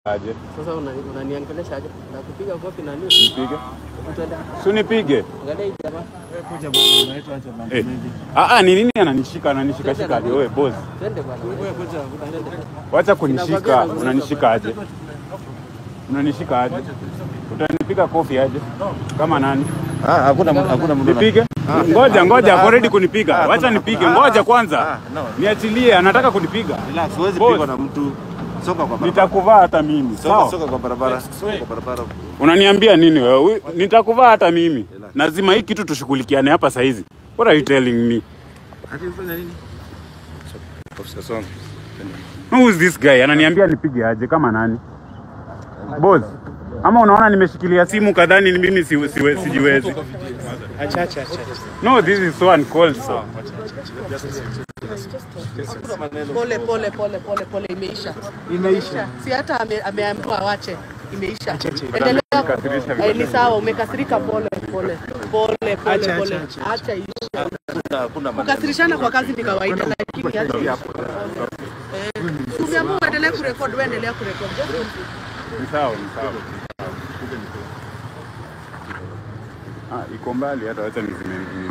aje? Sasa una- unaniongelesha aje? Nakupiga kofi na nini? Nipige? Twende. Si unipige? Angalia hii jamaa. Kuja bwana, unaitwa acha mambo Eh. mengi. Ah ah, ni nini ananishika ananishika shika aje wewe boss? Twende bwana. Wewe kuja, Twende. Wacha kunishika, unanishika aje? Unanishika aje? Utanipiga kofi aje? Kama nani? Ah, hakuna mtu- hakuna mtu. Nipige? Ngoja ngoja, ako ready kunipiga. Wacha nipige. Ngoja kwanza. Ah, no. Niachilie, anataka kunipiga. Relax, huwezi Boss. pigwa na mtu. Soka kwa barabara. Nitakuvaa hata mimi. Soka, Sawa? soka kwa barabara. Soka kwa barabara. Unaniambia nini wewe? Ui- Nitakuvaa hata mimi. Lazima hii kitu tushughulikiane hapa saa hizi. What are you telling me? Ati ufanya nini? Officer Song. Who is this guy? Ananiambia nipige aje kama nani? Boss. Ama unaona nimeshikilia simu kadhani ni mimi si, siwe, sijiwezi. Acha acha acha. No, this is so uncalled for. Pole pole pole pole pole, imeisha Imeisha. si hata ame- ameambiwa wache, imeisha. acha. Endelea. Umekasirisha Eh, Ni sawa, umekasirika. Pole pole pole pole Acha, pole, acha, acha. acha isha. Hakuna hakuna maneno. Kukasirishana kwa kazi ni kawaida, lakini acha isha. Eh, Umeamua uendelee kurekodi, wewe endelea kurekodi. Just Ni sawa, ni sawa. Ah, iko mbali hata wacha nizime